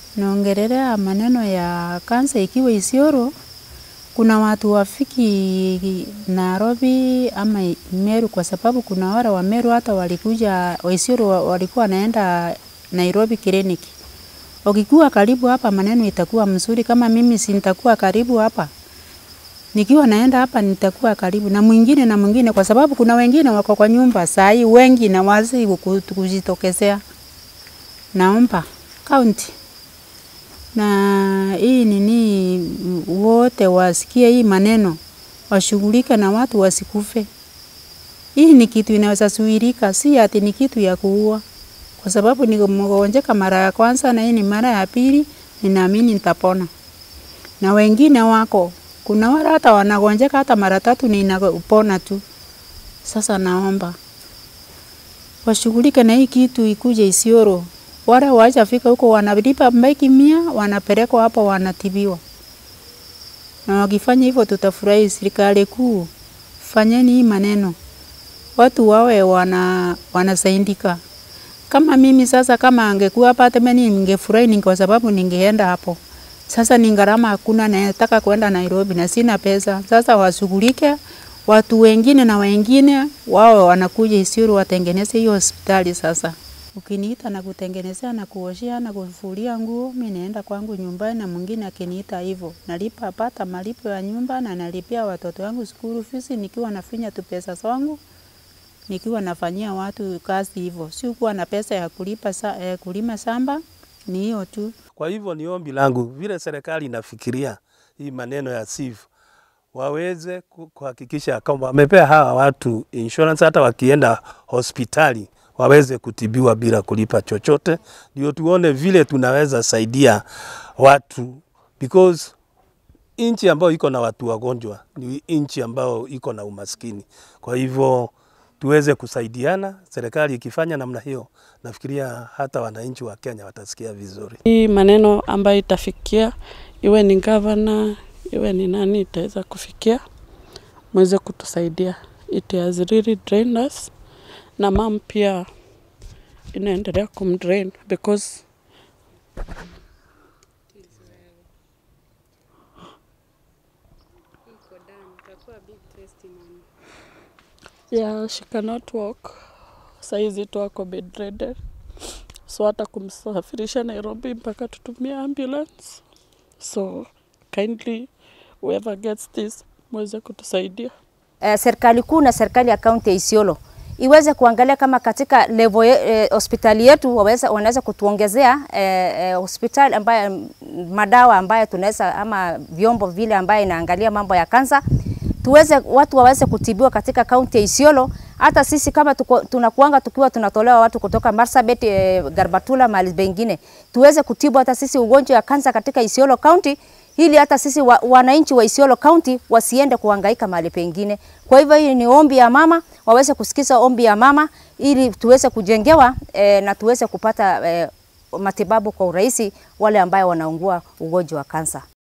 naongelelea maneno ya kansa ikiwa Isiolo, kuna watu wafiki Nairobi ama Meru, kwa sababu kuna wale wa Meru hata walikuja wa Isiolo wa- walikuwa wanaenda Nairobi kliniki. Ukikuwa karibu hapa, maneno itakuwa mzuri. Kama mimi si nitakuwa karibu hapa, nikiwa naenda hapa nitakuwa karibu na mwingine na mwingine, kwa sababu kuna wengine wako kwa nyumba saa hii wengi na wazi kuku- kujitokezea. Naomba kaunti na hii nini, m- wote wasikie hii maneno, washughulike na watu wasikufe. Hii ni kitu inaweza zuilika, si ati ni kitu ya kuua, kwa sababu nimegonjeka mara ya kwanza na hii ni mara ya pili, ninaamini nitapona. Na wengine wako, kuna wale hata wanagonjeka hata mara tatu ninapona tu. Sasa naomba washughulike na hii kitu ikuje Isiolo. Wale washafika huko wanalipa maiki mia, wanapelekwa hapo wanatibiwa. Na wakifanya hivyo tutafurahi. Serikali kuu, fanyeni hii maneno, watu wawe wana wanasaidika. Kama mimi sasa, kama angekuwa hapa hata mimi ningefurahi, ninge kwa sababu ningeenda hapo. Sasa ni gharama hakuna, nataka kwenda Nairobi na sina pesa. Sasa washughulike watu wengine na wengine wao wanakuja Isiolo watengeneze hiyo hospitali. Sasa ukiniita na kutengenezea na kuoshea na kufulia nguo, mi naenda kwangu nyumbani, na mwingine akiniita hivyo, nalipa pata malipo ya nyumba na nalipia watoto wangu school fees, nikiwa nafinya tu pesa zangu nikiwa nafanyia watu kazi hivyo, si kuwa na pesa ya kulipa sa, eh, kulima samba, ni hiyo tu. Kwa hivyo ni ombi langu vile serikali inafikiria hii maneno ya SIF waweze ku- kuhakikisha kwamba wamepea hawa watu insurance, hata wakienda hospitali waweze kutibiwa bila kulipa chochote, ndio tuone vile tunaweza saidia watu because nchi ambayo iko na watu wagonjwa ni nchi ambayo iko na umaskini. Kwa hivyo tuweze kusaidiana, serikali ikifanya namna hiyo, nafikiria hata wananchi wa Kenya watasikia vizuri. Hii maneno ambayo itafikia, iwe ni gavana, iwe ni nani, itaweza kufikia, mweze kutusaidia. It has really drained us, na mam pia inaendelea kumdrain because yeah, she cannot walk. Saizi tu ako bedridden, so hata kumsafirisha Nairobi mpaka tutumie ambulance. So kindly whoever gets this mweze kutusaidia. eh, serikali kuu na serikali ya kaunti ya Isiolo iweze kuangalia kama katika level ye- eh, hospitali yetu waweza, wanaweza kutuongezea eh, eh, hospitali ambayo mm, madawa ambayo tunaweza ama vyombo vile ambayo inaangalia mambo ya kansa tuweze watu waweze kutibiwa katika kaunti ya Isiolo. Hata sisi kama tuko, tunakuanga tukiwa tunatolewa watu kutoka Marsabit, eh, Garbatula, mahali pengine tuweze kutibu hata sisi ugonjwa ya kansa katika Isiolo County ili hata sisi wa, wananchi wa Isiolo County wasiende kuhangaika mahali pengine. Kwa hivyo hii ni ombi ya mama, waweze kusikiza ombi ya mama ili tuweze kujengewa eh, na tuweze kupata eh, matibabu kwa urahisi wale ambayo wanaungua ugonjwa wa kansa.